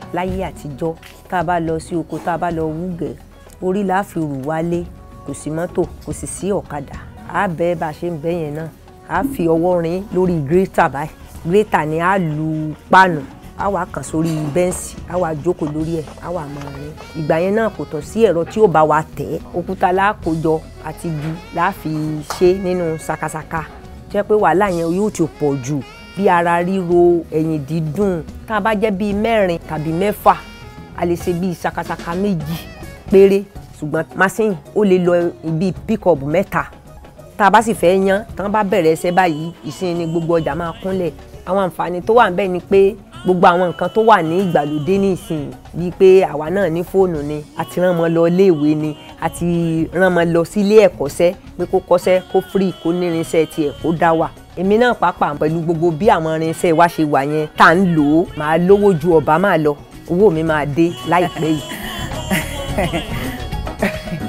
láyé àtijọ́ tá a bá lọ sí oko tá a bá lọ wúgẹ̀ orí la fi rù wálé kò sí mọ́tò kò sì sí ọ̀kadà á bẹ́ bá a ṣe ń bẹ́ yẹn náà á fi ọwọ́ rin lórí gírítà báyìí gírítà ni á lu páànù á wà kàn sórí bẹ́ǹsì á wà jókòó lórí ẹ̀ á wà máa rin ìgbà yẹn náà kò tọ̀ sí ẹ̀rọ tí ó bá wa tẹ̀ òkúta lákòjọ àti igi la fi ṣe nínú sakasaka jẹ́ pé wàhálà yẹn yóò ti pọ̀ jù bí ara ríro ẹ̀yìn dídùn tá a bá jẹ́ bíi mẹ́rin tàbí mẹ́fà a lè ṣe bíi sakasaka méjì péré ṣùgbọ́n machine ó lè lọ bíi pickup mẹ́ta tá a bá sì fẹ́ yan tán bá bẹ̀rẹ̀ ẹsẹ̀ báyìí ìsìn ni gbogbo ọjà máa kúnlẹ̀ àwọn àǹfààní tó wà ń bẹ̀ ni pé gbogbo àwọn nǹkan tó wà ní ìgbàlódé ní ìsìn bíi pé àwa náà ní fóònù ni àti rán mọ́ lọ iléèwé ni àti rán mọ́ lọ sí ilé ẹ̀kọ́ṣẹ́ pé kó kọ́ṣẹ́ kó free kó nírinṣẹ́ tiẹ̀ kó dá wà èmi náà pàápàá pẹ̀lú gbogbo bí àwọn irinṣẹ́ wa ṣe wà yẹn tá à ń lò ó màá lówó ju ọ̀bá máa lọ owó mi máa dé láìpẹ́ yìí.